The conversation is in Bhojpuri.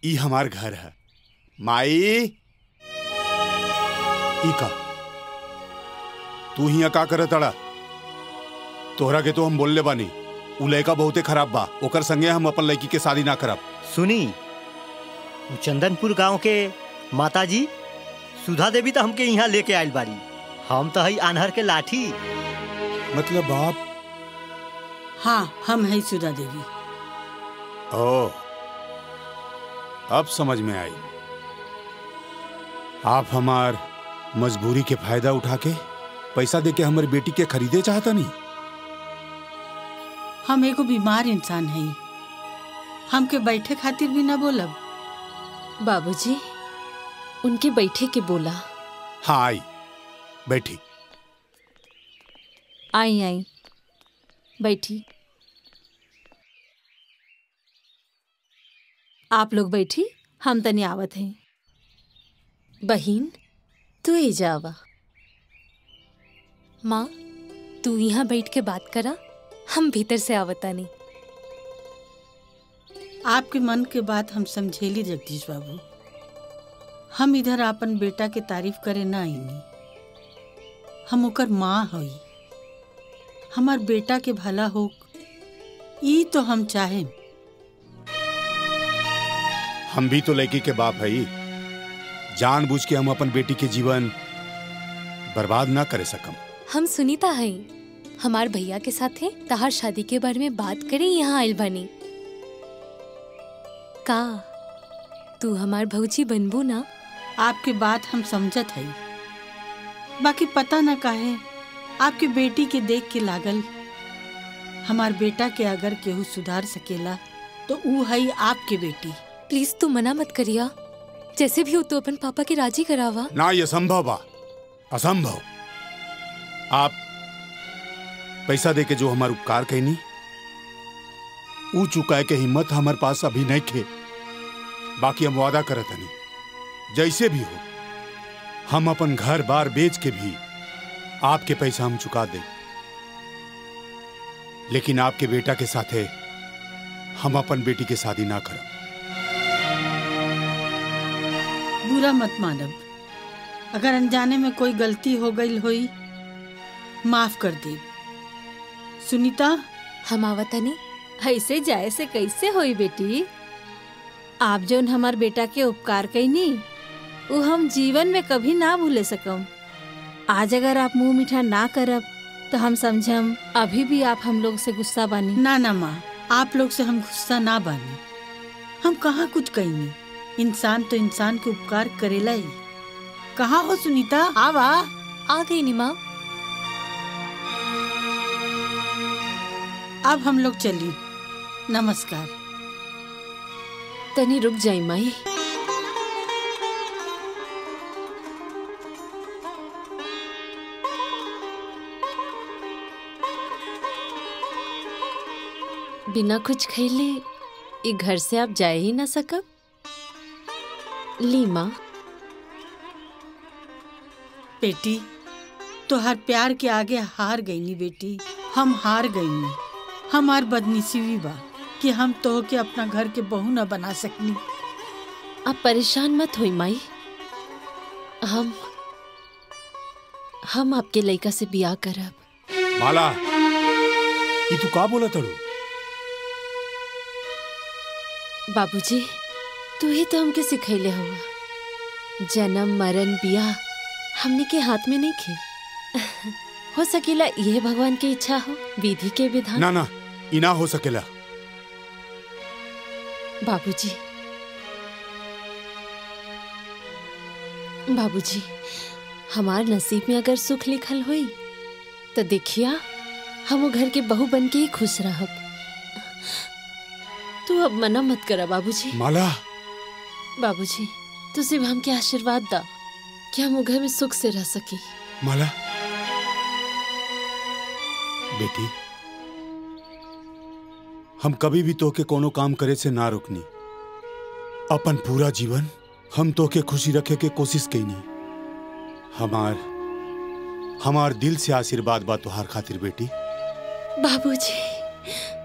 ई हमार घर है माई ई का तू हिया का करत अड़ा तोहरा के तो हम बोलले बानी उ लड़का बहुते खराब बा ओकर संगे हम अपन लड़की के शादी ना करब सुनी उ चंदनपुर गांव के माताजी सुधा देवी तो हमके यहाँ लेके आयल बारी हम तो हई आन्हर के लाठी मतलब आप हाँ हम है सुधा देवी ओ अब समझ में आई आप हमार मजबूरी के फायदा उठा के पैसा दे के हमारी बेटी के खरीदे चाहता नहीं हम एगो बीमार इंसान है हमके बैठे खातिर भी ना बोलब बाबूजी उनके बैठे के बोला हाँ आई बैठी आई आई बैठी आप लोग बैठी हम तनी आवत हैं बहिन तू ही जावा माँ तू यहाँ बैठ के बात करा हम भीतर से आवतानी आपके मन के बात हम समझेली जगदीश बाबू हम इधर अपन बेटा के तारीफ करे ना आईनी हम ओकर माँ हई हमार बेटा के भला हो ई तो हम चाहे हम भी तो लड़की के बाप है जानबूझ के हम अपन बेटी के जीवन बर्बाद ना करे सकम हम सुनीता है हमार भैया के साथे तहार शादी के बारे में बात करे यहाँ आयल बनी का तू हमार भौजी बनबू ना आपके बात हम समझत हई बाकी पता ना काहे आपके बेटी के देख के लागल हमार बेटा के अगर केहू सुधार सकेला तो ऊ हई आपके बेटी प्लीज तू मना मत करिया जैसे भी हो तो अपन पापा के राजी करावा ना ये संभव बा असंभव आप पैसा दे के जो हमार उपकार कहनी ऊ चुकाए के हिम्मत हमारे पास अभी नहीं खे बाकी हम वादा करत हनी जैसे भी हो हम अपन घर बार बेच के भी आपके पैसा हम चुका दे लेकिन आपके बेटा के साथे हम अपन बेटी के शादी ना करब बुरा मत मानब अगर अनजाने में कोई गलती हो गई होई माफ कर दे सुनीता हम आवतनी ऐसे जाए से कैसे होई बेटी आप जोन हमार बेटा के उपकार कैनी वो हम जीवन में कभी ना भूले सकम आज अगर आप मुंह मीठा ना करब तो हम समझम अभी भी आप हम लोग से गुस्सा बानी ना ना माँ आप लोग से हम गुस्सा ना बानी हम कहाँ कुछ कहीं इंसान तो इंसान के उपकार करेला ही कहाँ हो सुनीता आवा आ गई निमा अब हम लोग चली नमस्कार तनी रुक जाई माई बिना कुछ खैले ये घर से आप जाए ही ना सकब ली माँ बेटी तो हर प्यार के आगे हार गई नी बेटी हम हार गई नी हमार बदनसीबी बा कि हम तो के अपना घर के बहू न बना सकनी आप परेशान मत होई माई हम हम आपके लड़का से बियाह करब माला ये तू का बोला तड़ू बाबूजी तू ही तो हमके सिखैले हुआ जन्म मरण बियाह हमने के हाथ में नहीं खे हो सकेला ये भगवान की इच्छा हो विधि के विधान ना ना ई ना हो सकेला बाबूजी बाबूजी हमार नसीब में अगर सुख लिखल हुई तो देखिया हम वो घर के बहू बन के ही खुश रहब तू अब मना मत करा बाबूजी माला बाबूजी तू सिर्फ हमके आशीर्वाद दा कि हम वो घर में सुख से रह सकी माला बेटी हम कभी भी तोके कोनो काम करे से ना रुकनी अपन पूरा जीवन हम तोके खुशी रखे के कोशिश कईनी हमार हमार दिल से आशीर्वाद बा तुहार खातिर बेटी बाबूजी